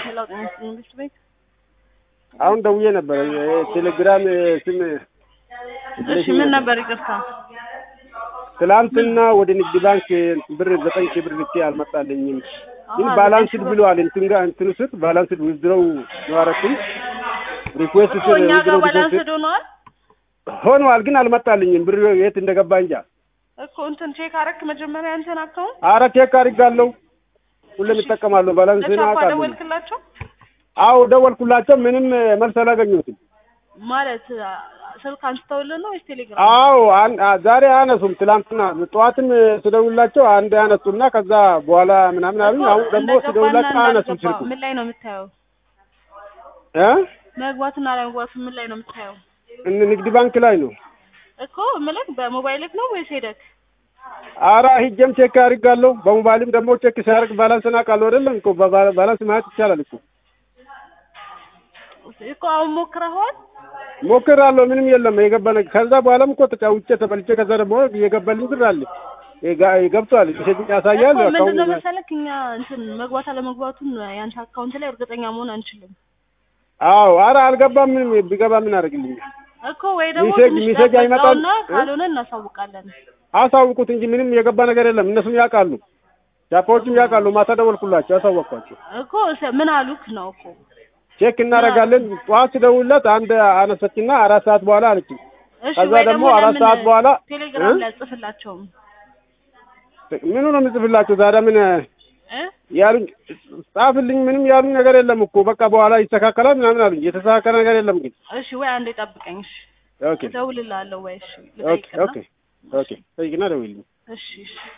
ሌላው ጤና ይስጥልኝ መንግስት ቤት አሁን ደውዬ ነበር። ቴሌግራም ስም እሺ ምን ነበር ይቅርታ ትላንትና ወደ ንግድ ባንክ ብር ዘጠኝ ሺህ ብር ልኬ አልመጣልኝም። ግን አሃ፣ ባላንስድ ዘጠኝ ሺህ ብለዋል። እንትን ጋር እንትን ስር ባላንስድ ዊዝድሮው ነው አደረኩኝ። ሪኩዌስት እኮ ስር እኛ ጋር ዊዝድሮው ባላንስ ዲፖዚት ሆኗል ሆኗል፣ ግን አልመጣልኝም። ብር የት እንደገባ እንጃ። እኮ እንትን ቼክ አረክ መጀመሪያ እንትን አካውንት አረ ቼክ አድርጋለሁ። ሁሌም እጠቀማለሁ ባላንስን ለቻፓ አውቃለሁ። ደወልክላቸው አዎ ደወልኩላቸው፣ ምንም መልስ አላገኘሁትም። ማለት አ፣ ስልክ አንስተውልህ ነው ወይስ ቴሌግራም አዎ አን- አ- ዛሬ አያነሱም። ትላንትና ጠዋትም ስደውላቸው አንድ ያነሱና ከዛ በኋላ ምናምን አሉኝ። አሁን ደግሞ እንደገባና ስደውላቸው አያነሱም እንዳልገባ ስልኩ ምን ላይ ነው የምታየው እ መግባትና አለመግባቱ ምን ላይ ነው የምታየው እን- ንግድ ባንክ ላይ ነው። እኮ ምልክ በሞባይልክ ነው ወይስ ሄደክ አራ ሂጀም ቼክ አድርጋለሁ። በሞባይልም ደግሞ ቼክ ሲያደርግ ባላንስን አውቃለሁ አይደለም እኮ በባ- ባላንስ ማየት ይቻላል እኮ እኮ አሁን ሞክረኸዋል ሞክራለሁ። ምንም የለም የገባ ነገር። ከዛ በኋላም እኮ ተጫውቼ ተበልቼ ከዛ ደግሞ የገባልኝ ብር አለ የጋ- ገብቷል። ሴት ያሳያል። እኮ ምንድን ነው አካውንት መሰለክ እኛ እንትን መግባት አለመግባቱን ያንተ አካውንት ላይ እርግጠኛ መሆን አንችልም አዎ አረ አልገባም። ምንም ቢገባ ምን አደርግልኛል? እኮ ወይ ደግሞ ሚሴጅ- ትንሽ ሚሴጅ አይመጣም? ጠብቀውና ካልሆነ እናሳውቃለን አሳውቁት እንጂ ምንም የገባ ነገር የለም። እነሱም ያውቃሉ፣ ጃፓዎችም ያውቃሉ። ማታ ደወልኩላቸው፣ አሳወቅኳቸው። እኮ ሰ- ምን አሉክ ነው እኮ ቼክ እናደርጋለን። ጠዋት ስደውልላት አንድ አነሰችና አራት ሰዓት በኋላ አለችኝ። እሺ ከዛ ወይ ደግሞ ደግሞ አራት ለምን ሰዓት በኋላ ቴሌግራም እ? ላይ ጽፍላቸውም ምኑ ነው የምጽፍላቸው ታዲያ? ምን እ ያሉኝ ጻፍልኝ፣ ምንም ያሉኝ ነገር የለም እኮ በቃ በኋላ ይስተካከላል ምናምን አሉኝ። የተስተካከለ ነገር የለም ግን። እሺ ወይ አንዴ ጠብቀኝ እሺ ኦኬ እደውልልሃለሁ ወይ እሺ ኦኬ ልጠይቅና ኦኬ ኦኬ ጠይቅና ደውይልኝ። እሺ እሺ